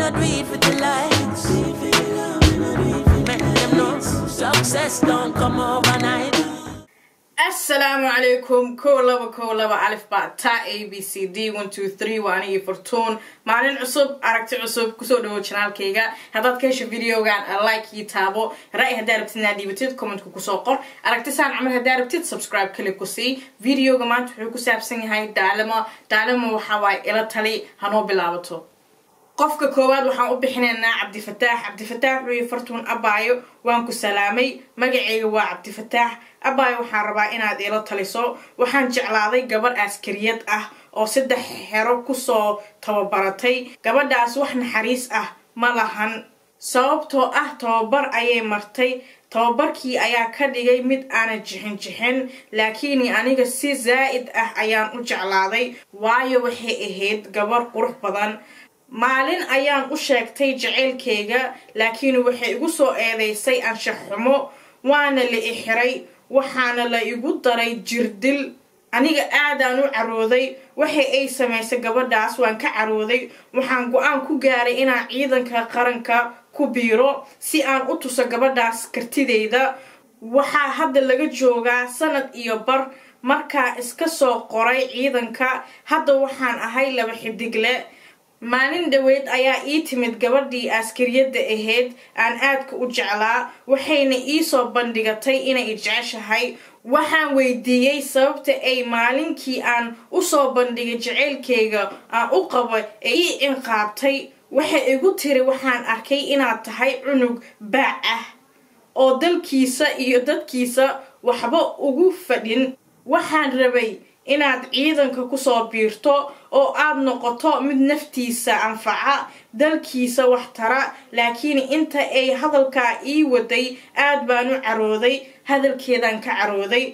not do it for the likes. Make them know success don't come overnight. asalaamu calaykum kow laba kow laba alif baa taa a b c d one two three waa anigii fortuun maalin cusub aragti cusub kusoo dhawo janaalkayga haddaad ka hesho videogan like ii taabo ra-y haddaa rabtid inaad dhiibatid commentka kusoo qor aragti saan camal haddaa rabtid subscribe kali ku sii videoga maanta wuxuu ku saabsan yahay daalamo daalamo waxaa waaye ila tali hanoo bilaabato qofka koowaad waxaan u bixinaynaa cabdifataax cabdifataax wuxuu fartuun abaayo waan ku salaamay magaceyga waa cabdifataax abaayo waxaan rabaa inaad ila taliso waxaan jeclaaday gabarh askariyad ah oo saddex xero kusoo tababaratay gabadhaas wax naxariis ah ma lahan sababtoo ah tababar ayay martay tababarkii ayaa ka dhigay mid aanan jixin jixin laakiin aniga si zaa'id ah ayaan u jeclaaday waayo waxay ahayd gabarh qurux badan maalin ayaan u sheegtay jaceylkayga laakiin waxay igu soo eedeysay anshax xumo waana la ixiray waxaana la igu daray jirdil aniga aadaan u carooday waxa ay samaysay gabadhaas waan ka carooday waxaan go-aan ku gaaray inaan ciidanka qaranka ku biiro si aan u tuso gabadhaas kartideyda waxaa hadda laga joogaa sanad iyo bar markaa iska soo qoray ciidanka hadda waxaan ahay laba xidigle maalin dhaweyd ayaa ii timid gabadhii askariyadda ahayd aan aadka u jeclaa waxayna ii soo bandhigatay inay jeceshahay waxaan weydiiyey sababta ay maalinkii aan usoo bandhigay jaceylkayga aan u qabo ee ii inqaabtay waxay igu tiri waxaan arkay inaad tahay cunug baac ah oo dalkiisa iyo dadkiisa waxba ugu fadhin waxaan rabay inaad ciidanka kusoo biirto oo aad noqoto mid naftiisa anfaca dalkiisa wax tara laakiin inta ay hadalkaa ii waday aad baan u carooday hadalkeedaan ka carooday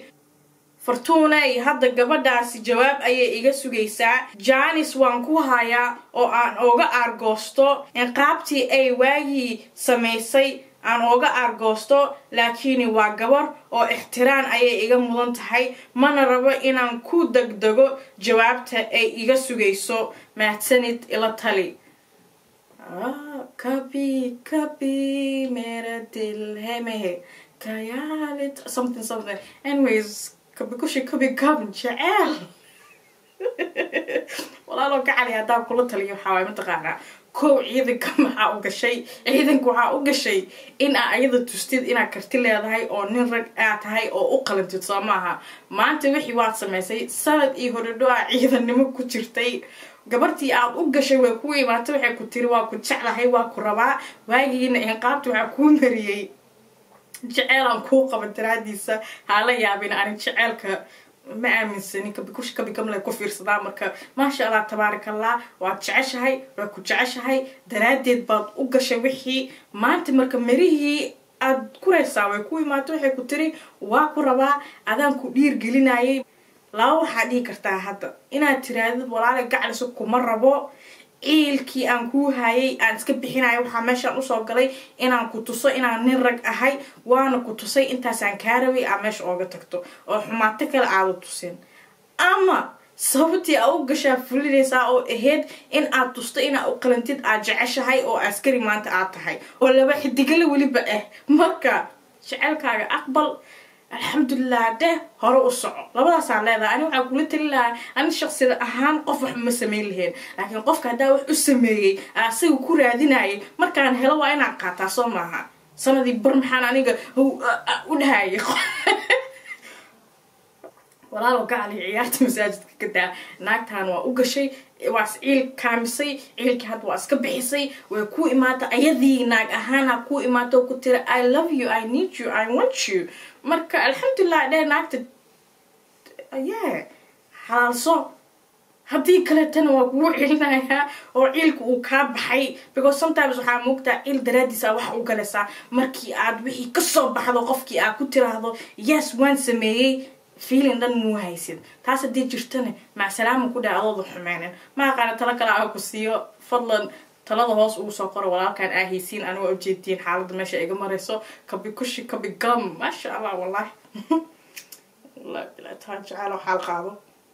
fartuunay hadda gabadhaasi jawaab ayay iga sugaysaa jaanis waan ku hayaa oo aan ooga aargoosto inqaabtii ay waagii samaysay aan ooga aargoosto laakiin waa gabar oo ixtiraan ayay iga mudan tahay mana rabo inaan ku degdego jawaabta ay iga sugayso mahadsanid ila tali kabi kabi mera dil hemehe kayalit something something anyways kabi kushi kabi gabn jeceel walaaloo gacali haddaan kula taliyo waxaa waay mataqaanaa kow ciidanka maxaa u gashay ciidanka waxaa u gashay in aa ayada tustid inaad karti leedahay oo nin rag aa tahay oo u qalantid soo maaha maanta wixii waad samaysay sanad iyo horadho aa ciidannimo ku jirtay gabartii aad u gashay way ku imaatay waxay ku tiri waa ku jeclahay waa ku rabaa waagiina inqaabta waxaa kuu mariyey jeceylaan kuu qaba daraadiisa hala yaabin ani jeceelka ma aaminsani kabikush kabigamle ku fiirsadaa marka maasha allah tabaarak allah waad jeceshahay waa ku jeceshahay daraaddeed baad u gashay wixii maanta marka marihii aad kuraysaa way ku imaato waxay ku tiri waa ku rabaa adaan ku dhiir gelinayay laba waxaa dhihi kartaa hadda inaad tiraadid walaale gacliso kuma rabo ciilkii aan kuu hayay aan iska bixinayo waxaa meeshaan usoo galay inaan ku tuso inaan nin rag ahay waana ku tusay intaasaan kaa rabay aa meesha ooga tagto oo xumaato kale aada tusin ama sababtii aa u gashaa fulinaysaa oo ahayd in aad tusto inaa u qalantid aad jeceshahay oo askari maanta aad tahay oo laba xidigale weliba ah marka jeceylkaaga aqbal alxamdulilah deh hore u soco labadaasaan leedahay ani waxaa kula tali lahaa ani shaksida ahaan qof wax ma sameyn lahayn laakiin qofka haddaa wax u sameeyey asaga ku raadinayay markaan helo waa inaan qaataa soo maaha sanadii bar maxaan aniga u dhahayay walaalo gacali ciyaarta masaajidka ka daa naagtaan waa u gashay waa ciil kaamisay ciilkii hadda waa iska bixisay way ku imaata ayadii naag ahaana ku imaato ku tira i love you i need you i want you marka alxamdulilah dheh naagta ye xalaalso haddii kaleetana waa kugu cilinayaa oo ciilka uu kaa baxay because sometimes waxaa moogtaa ciil daraadiisa wax u galaysaa markii aad wixii kasoo baxdo qofkii aad ku tiraahdo yes waan sameeyey feeling dhan muu haysid taas haddii jirtana macsalaama ku dhaha adooda xumeynin ma aqaana talo kale aan ku siiyo fadlan talada hoos ugu soo qora walaalkan aa haysiin aniga ujeediin xaaladda meesha iga marayso kabi kushi kabi gam maasha allah wallahi wallahi bilaa taan jecelo xaal qaado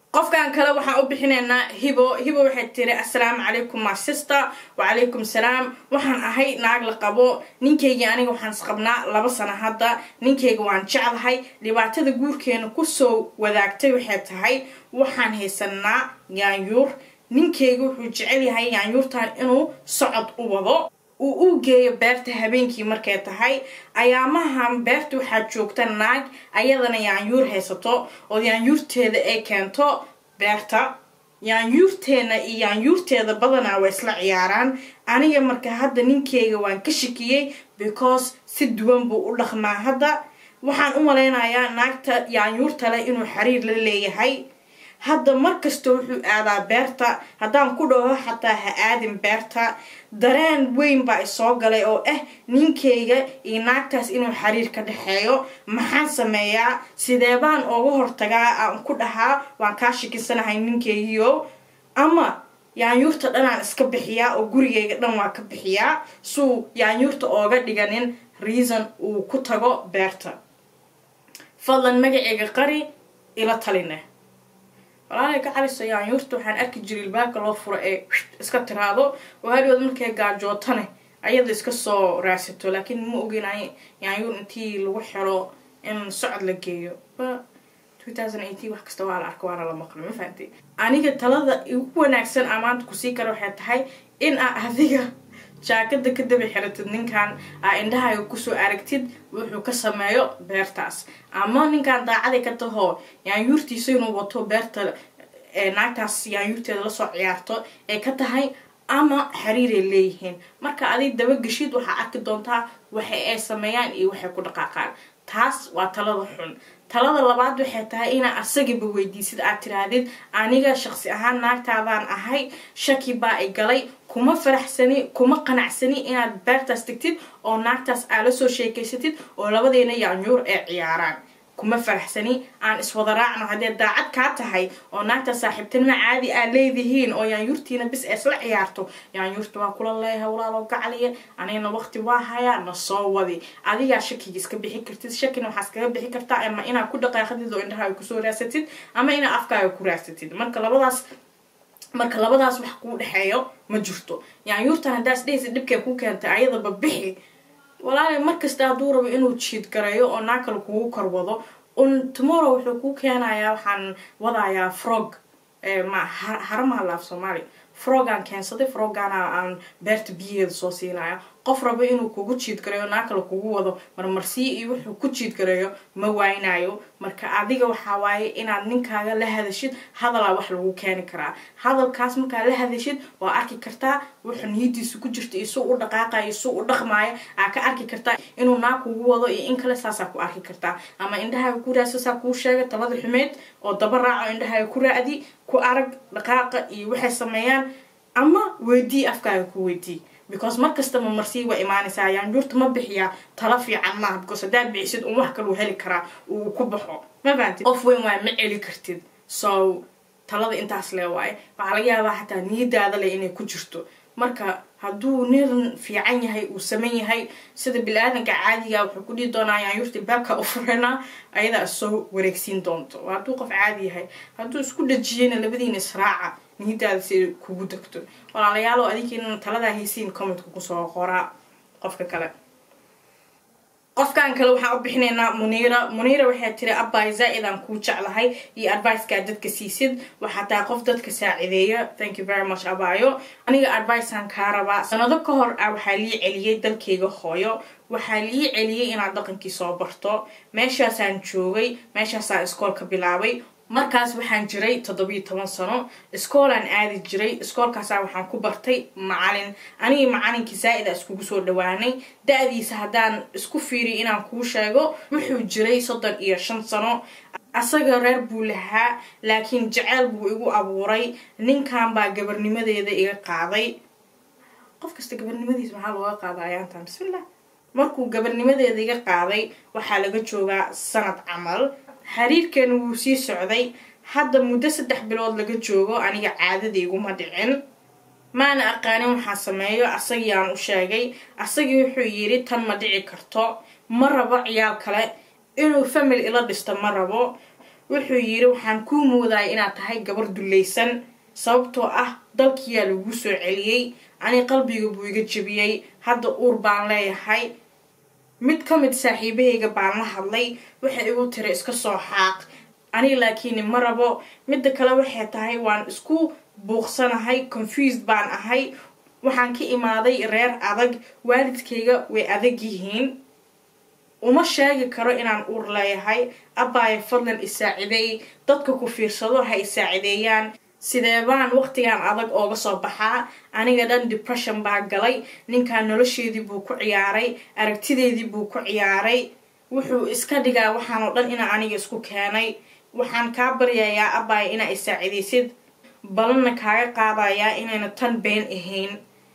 qofkan kale waxaan u bixinaynaa hibo hibo waxay tiri assalaamu calaykum my sister wacalaykum salaam waxaan ahay naag la qabo ninkaygii aniga waxaan isqabnaa laba sano hadda ninkayga waan jeclahay dhibaatada guurkeena kusoo wadaagtay waxay tahay waxaan haysanaa yaanyuur ninkayga wuxuu jecel yahay yaanyuurtan inuu socod u wado uu u geeyo beerta habeenkii markay tahay ayaamahan beerta waxaa joogta naag ayadana yaanyuur haysato oo yaanyuurteeda ay keento beerta yaanyuurteena iyo yaanyuurteeda badanaa way isla ciyaaraan aniga marka hadda ninkeyga waan ka shikiyey because si duwan buu u dhaqmaa hadda waxaan u malaynayaa naagta yaanyuurta leh inuu xiriir la leeyahay hadda markasta wuxuu aadaa beerta haddaan ku dhaho xataa ha aadin beerta dareen weyn baa isoo galay oo ah ninkayga iyo naagtaas inuu xiriir ka dhexeeyo maxaan sameeyaa sidee baan ooga hortagaa aan ku dhahaa waan kaa shikisanahay ninkaygiio ama yaanyuurta dhanaan iska bixiyaa oo gurigayga dhan waa ka bixiyaa suu yaanyuurta ooga dhiganin reason uu ku tago beerta fadlan magaceyga qari ila taline walaalay ka caliso yaanyuurta waxaan arki jiray ilbaabka loo furo ee iska tiraado oo hadhood markay gaajootane ayada iska soo raadsato laakiin ma ogeynay yaanyuur intii lagu xiro in socod la geeyo wax kasta waa la arka waana la maqlo ma fahamtay aniga talada ugu wanaagsan aa maanta kusii kara waxay tahay in aa adiga jaakada ka daba xiratid ninkan aa indhahaaga kusoo aragtid wuxuu ka sameeyo beertaas ama ninkan daacaday ka tahoo yaanyuurtiisa inuu wato beerta naagtaas yaanyuurteeda lasoo ciyaarto ee ka tahay ama xiriiray leeyihiin marka adig dabageshid waxaa arki doontaa waxa ay sameeyaan iyo waxay ku dhaqaaqaan taas waa talada xun talada labaad waxay tahay inaa asagiba weydiisid aad tiraahdid aniga shaqsi ahaan naagtaadaan ahay shaki baa i galay kuma faraxsani kuma qanacsani inaad beertaas tegtid oo naagtaas aa la soo sheekaysatid oo labadeena yaanyuur ee ciyaaraan kuma faraxsani aan iswada raacno haddee daacad kaa tahay oo naagta saaxiibtinimo caadi aa leedihiin oo yaanyuurtiina bis ee isla ciyaarto yaanyuurta waa kula leeyahay walaaloo gacaliya anigana waqti waa hayaa na soo wadi adigaa shakiga iska bixi kartid shakina waxaa iskaga bixi kartaa ama inaad ku dhaqaaqadid oo indhahaaga kusoo raadsatid ama inaad afkaaga ku raadsatid marka labadaas marka labadaas wax kuu dhexeeyo ma jirto yaanyuurtan haddaas dhehaysa dhibkay ku keentay ayadaba bixi walaalay markasta hadduu rabo inuu jiid gareeyo oo naa kale kugu korwado un tomorrow wuxuu kuu keenayaa waxaan wadayaa frog ma haramaha laaf soomaali frogaan keensaday frogana aan beerta biyaheeda soo siinaya qof rabo inuu kugu jiid gareeyo naa kale kugu wado marmarsii iyo wuxuu ku jiid gareeyo ma waynayo marka adiga waxaa waaye inaad ninkaaga la hadashid hadalaa wax lagu keeni karaa hadalkaas markaa la hadashid waa arki kartaa wuxuu niyadiisa ku jirta iyo suu u dhaqaaqayo iyo suu u dhaqmaayo aa ka arki kartaa inuu naa kugu wado iyo in kale saasaa ku arki kartaa ama indhahaaga ku raadso saa kuu sheega talada xumeed oo daba raaco indhahaaga ku raadi ku arag dhaqaaqa iyo waxay sameeyaan ama weydii afkaaga ku weydii because markasta ma marsii waa imaanaysaa yaanjuurta ma bixiyaa tala fiican maaha because haddaad bixisid un wax kaluu heli karaa uu ku baxo ma fahamtid qof weyn waay ma celi kartid so talada intaas lee waaye waxaa laga yaabaa xataa niyadaada leh inay ku jirto marka hadduu nin fiican yahay uu saman yahay sida bili-aadanka caadiga wuxuu ku dhihi doonaa yaanyuurta baabka u furana ayadaa soo wareegsiin doonto hadduu qof caadi yahay hadduu isku dhajiyeyna labadiina israaca niyadaada si ay kugu degto walaalayaalo adinkiina taladaa haysiin commentka kusoo qoraa qofka kale qofkan kale waxaan u bixinaynaa muniira muniira waxay tiri abbay zaa-id aan kuu jeclahay iyo advicekaa dadka siisid waxaa tahay qof dadka saacideeya thank you very much abayo aniga adviceaan kaa rabaa sanado ka hor ah waxaa lii celiyey dalkayga hooyo waxaa lii celiyey inaad dhaqankii soo barto meeshaasaan joogay meeshaasaan iskoolka bilaabay markaas waxaan jiray toddobiyo toban sano iskoolaan aadi jiray iskoolkaasaa waxaan ku bartay macalin anigii macalinkii zaa-ida iskugu soo dhawaanay da-diisa haddaan isku fiiriy inaan kuu sheego wuxuu jiray soddon iyo shan sano asaga reer buu lahaa laakiin jaceyl buu igu abuuray ninkan baa gabarnimadeeda iga qaaday qof kasta gabarnimadiisa maxaa looga qaada ayaantan bismillah markuu gabarnimadeeda iga qaaday waxaa laga joogaa sanad camal xiriirkeena wuu sii socday hadda muddo saddex bilood laga joogo aniga caadada iguma dhicin maana aqaanin waxaa sameeyo asagii aan u sheegay asagii wuxuu yidhi tan ma dhici karto ma rabo ciyaal kale inuu family ila dhisto ma rabo wuxuu yiri waxaan kuu moodaya inaad tahay gabar dulaysan sababtoo ah dalkiyaa lagu soo celiyey ani qalbiga buu iga jebiyey hadda uur baan leeyahay mid ka mid saaxiibahayga baan la hadlay waxay igu tiri iska soo xaaq aniga laakiin ma rabo midda kale waxay tahay waan isku buuqsanahay confused baan ahay waxaan ka imaaday reer adag waalidkayga way adag yihiin uma sheegi karo inaan uur leeyahay abbaaya fadlan isaacideey dadka ku fiirsado ha isaacideeyaan sidee baan waqtigan adag ooga soo baxaa aniga dhan depression baa galay ninkan nolosheedii buu ku ciyaaray aragtideedii buu ku ciyaaray wuxuu iska dhigaa waxaanoo dhan inaa aniga isku keenay waxaan kaa baryayaa abbaaya inaa isaacidaysid balanna kaaga qaadayaa inayna tan been ahayn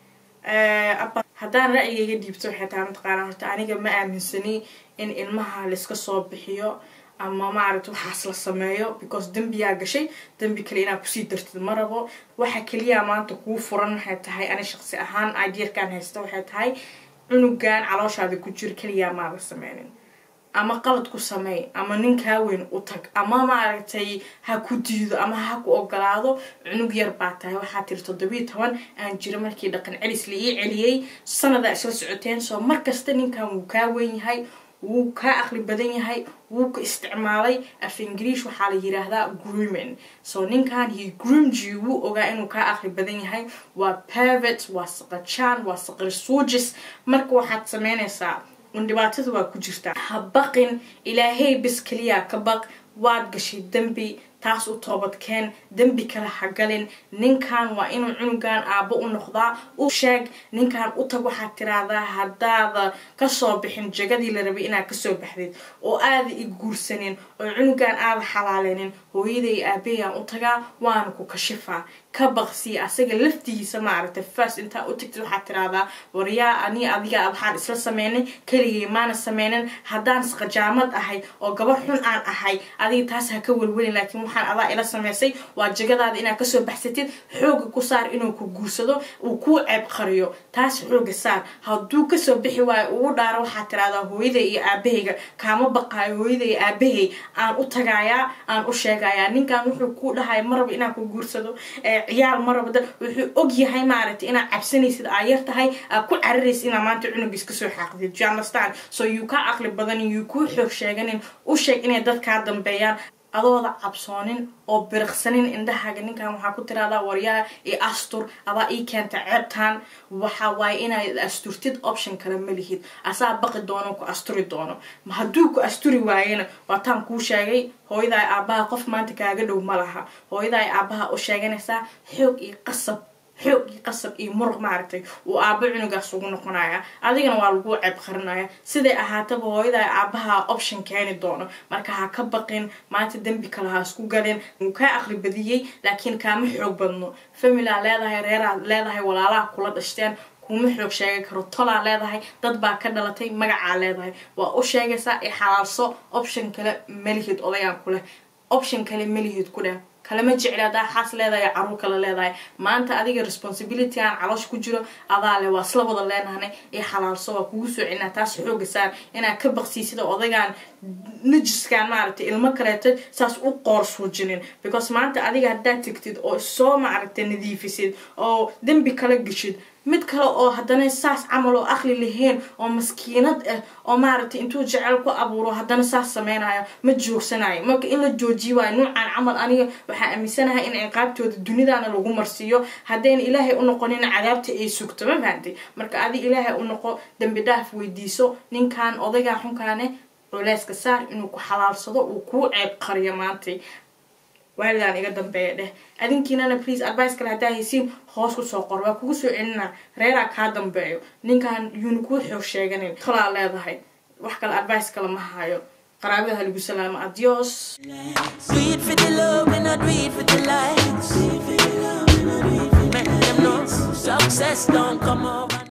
haddaan ra'yigayga dhiibto waxay tahay mataqaanaa horta aniga ma aaminsani in ilmaha layska soo bixiyo ama maaragta waxaas la sameeyo because dembiyaa gashay dembi kale inaad kusii dartid ma rabo waxa keliyaa maanta kuu furan waxay tahay ani shaqsi ahaan ideerkan haysta waxay tahay cunugan calooshaada ku jira keliyaa maada sameynin ama qalad ku sameey ama nin kaa weyn u tag ama maaragtay ha ku diido ama ha ku ogolaado cunug yar baa tahay waxaa tiri toddobiiy toban aan jiro markii dhaqan celis la ii celiyey sanadaa isla socoteen soo markasta ninkan wuu kaa weyn yahay wuu kaa aqli badan yahay wuu ka isticmaalay af ingiriish waxaa la yiraahdaa grooming so ninkan he groomed you wuu ogaa inuu kaa aqli badan yahay waa pervet waa saqajaan waa saqir suujis marka waxaad sameynaysaa un dhibaatada waa ku jirtaa ha baqin ilaahay bis keliyaa ka baq waad gashay dembi taas u toobadkeen dembi kale ha galin ninkan waa inuu cunugan aabbo u noqdaa u sheeg ninkan u tag waxaad tiraahdaa haddaada kasoo bixin jagadii la rabay inaad kasoo baxdid oo aada i guursanin oo cunugan aada xalaaleynin hooyaday aabahayaan u tagaa waana ku kashifaa ka baqsi asaga laftigiisa maaragtay first intaa u tagtid waxaad tiraahdaa waryaa ani adiga waxaan isla sameynay keligay maana sameynin haddaan sqajaamad ahay oo gabar xun aan ahay adiga taas ha ka welwelin laakiin waxaan adaa ila sameysay waa jagadaada inaad kasoo baxsatid xooga ku saar inuu ku guursado uu kuu ceeb qariyo taas xooga saar hadduu kasoo bixi waayo ugu dhaaro waxaad tiraahdaa hooyada iyo aabahayga kaama baqaayo hooyada iyo aabahay aan u tagayaa aan u sheegayaa ninkan wuxuu kuu dhahaya maraba inaan ku guursado ciyaal maraba wuxuu og yahay maaragtay inaad cabsanaysid aa yar tahay aad ku cararaysid inaad maanta cunugiis kasoo xaaqdid you understand so yuu kaa caqli badanin yuu kuu xoog sheeganin u sheeg inay dad kaa dambeeyaan adooda cabsoonin oo biriqsanin indhahaaga ninkan waxaa ku tiraahdaa waryaa i astur adaa ii keenta ceebtan waxa waaye inaad asturtid option kale ma lihid asaa baqi doono ku asturi doono hadduu ku asturi waayena waataan kuu sheegay hooyadaa aabaha qof maanta kaaga dhow ma laha hooyadaa aabaha u sheeganaysaa xoog iyo qasab xoog iyo qasab iyo muruq maaragtay uu aabo cunugaas ugu noqonaya adigana waa lagu ceeb qarinaya siday ahaataba hooyadaa aabaha option keeni doono marka ha ka baqin maanta dembi kale ha isku galin wuu kaa aqli badiyey laakiin kaama xoog badno familaa leedahay reeraa leedahay walaalaha kula dhashteen kuma xoog sheegi karo tolaa leedahay dad baa ka dhalatay magacaa leedahay waa u sheegaysaa i xalaalso option kale malihid odayaan kuleh option kale malihid ku dheh kalama jecli haddaa xaas leedahay caruur kale leedahay maanta adiga responsibility aan caloosh ku jiro adaa le waa isla wada leenahanay ee xalaalso waa kugu soo celinaa taas xooga saar inaad ka baqsiisida odagaan najiskan maaragtay ilmo kaleeto saas u qoor suujinin because maanta adiga haddaad tegtid oo soo maaragtay nadiifisid oo dembi kala geshid mid kale oo haddana saas camal oo aqli lahayn oo maskiinad ah oo maaragtay intuu jecel ku abuuro haddana saas sameynayo ma joogsanayo marka in la joojiyi waayo nuucan camal aniga waxaa aaminsanahay in ciqaabtooda dunidana lagu marsiiyo haddayna ilaahay u noqonin cadaabta ay sugto ma fahantay marka adi ilaahay u noqo dembi dhaaf weydiiso ninkan odaygaa xunkaane culeyska saar inuu ku xalaalsado uu kuu ceeb qariyo maantay waalidaan iga dambeeya dheh adinkiinana please advice kale haddaa haysiin hoos kusoo qor waa kugu soo celinaa reeraa kaa dambeeyo ninkan yuuna kuu xoog sheeganin tolaa leedahay wax kale advice kale ma hayo qaraabada halagu salaamo adios Do it for the love and not do it for the likes. Make them know success don't come over.